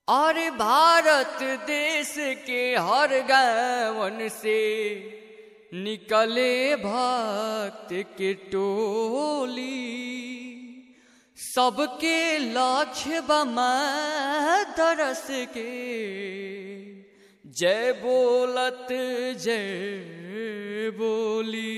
और भारत देश के हर गावन से निकले भक्त के टोली सबके लक्ष्य बमा दरस के जय बोलत जय बोली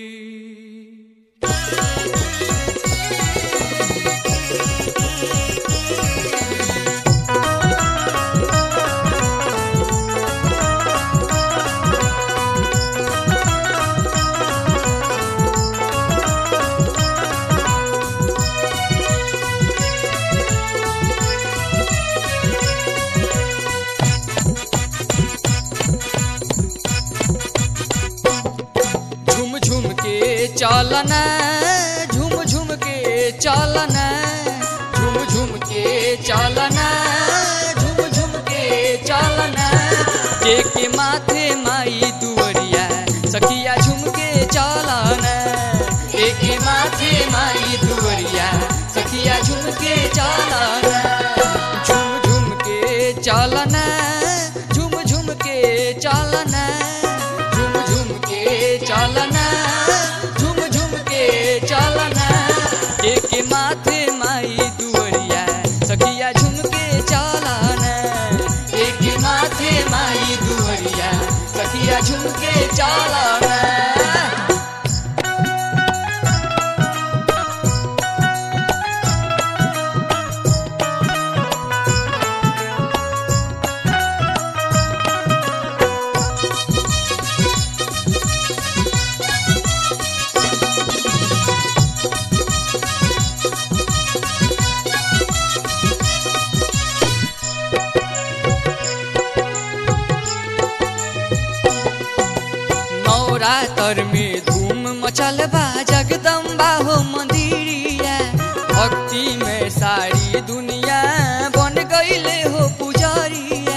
झुम झुम के चालना झुम झुम के चालना झुम झुम के चालना झुम झुम के चालना के के माथे माई दुवरिया सखिया झुम के चालना के के माथे माई दुवरिया सखिया झुम के चालना झुम झुम के चालना झुम झुम के चालना झुम झुम के चालना झुम झुम के चालना के के माथे माई दुवरिया सखिया झुम के चालना के के माथे माई दुवरिया सखिया झुम के चालना नवरात्र में धूम मचल बा जगदम्बा हो मंदिरिया भक्ति में सारी दुनिया बन गईले हो पुजारिया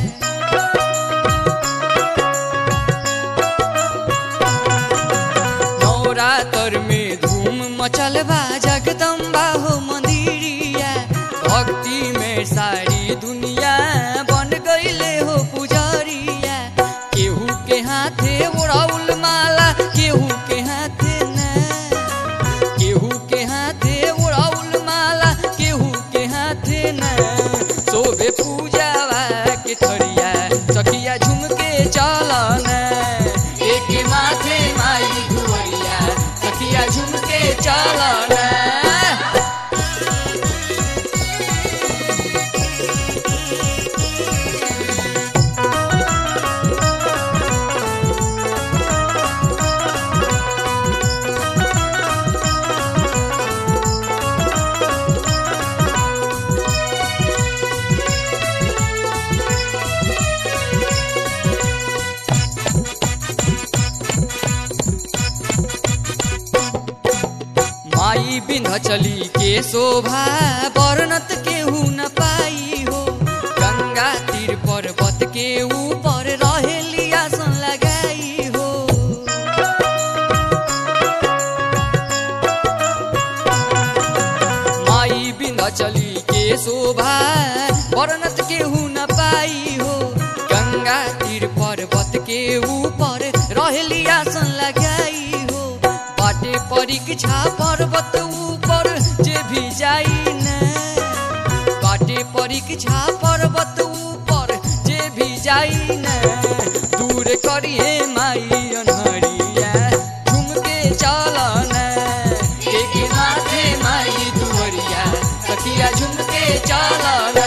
नवरात्र में धूम मचल बा जगदम्बा हो मंदिरिया भक्ति में सारी दुनिया बन गईले हो पुजारिया केहू के हाथे उड़ाउल माला केहू के हाथे ना केहू के हाथे उड़ाउल माला केहू के हाथे ना सोबे पूजावा के थरिया सखिया झुम के चालना एक माथे माई दुवरिया सखिया झुम के चालना माई बिन्ध चली के शोभा वर्णत केहू न पाई हो गंगा तीर पर्वत के ऊपर रहेली आसन लगाई हो माई बिन्ध चली के शोभा वर्णत केहू न पाई हो गंगा तीर पर्वत के ऊपर रहेली आसन लगाई हो बाटे परीक्षा पर्वत ऊपर जे भी जाई न बाटे परीक्षा पर्वत ऊपर जे भी जाई न दूर करिए माई अनहरिया झुम के चालना एक माथे माई दुवरिया सखिया झुम के चालना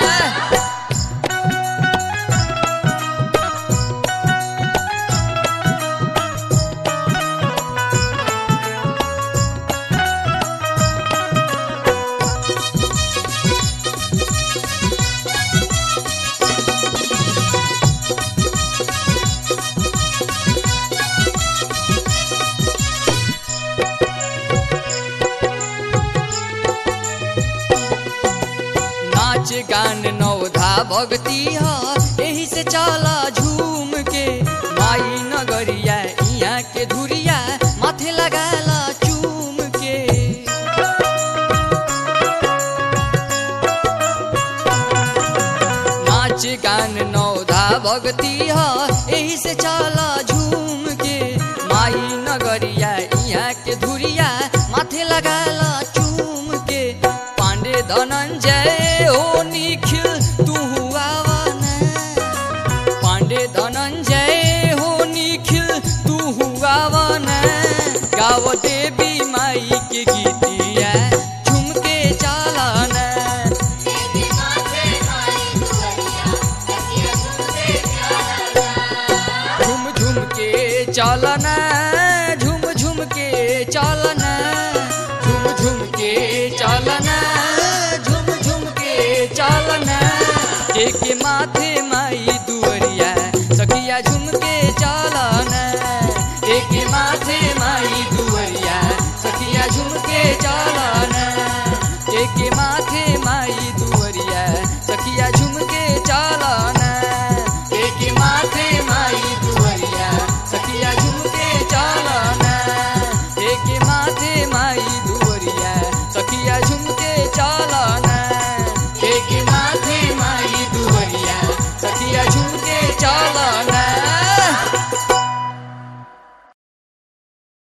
नाच गान नवधा भक्ति ह एही से चला झूम के माई नगरिया इहाँ के धुरिया माथे लगाला चूम के नाच गान नौधा भगती ह एही से चला झूम के माई नगरिया यहाँ के धुरिया माथे लगाला चूम के पांडे धनंजय हो निखिल तू आवाना पांडे धनंजय हो निखिल तू आवाना गाव देवी माई के गीतिया झुमके चालाना झुम झुम के चालना झुम झुम के चालना झुम झुम के चालना झुम झुम के चालना के के माथे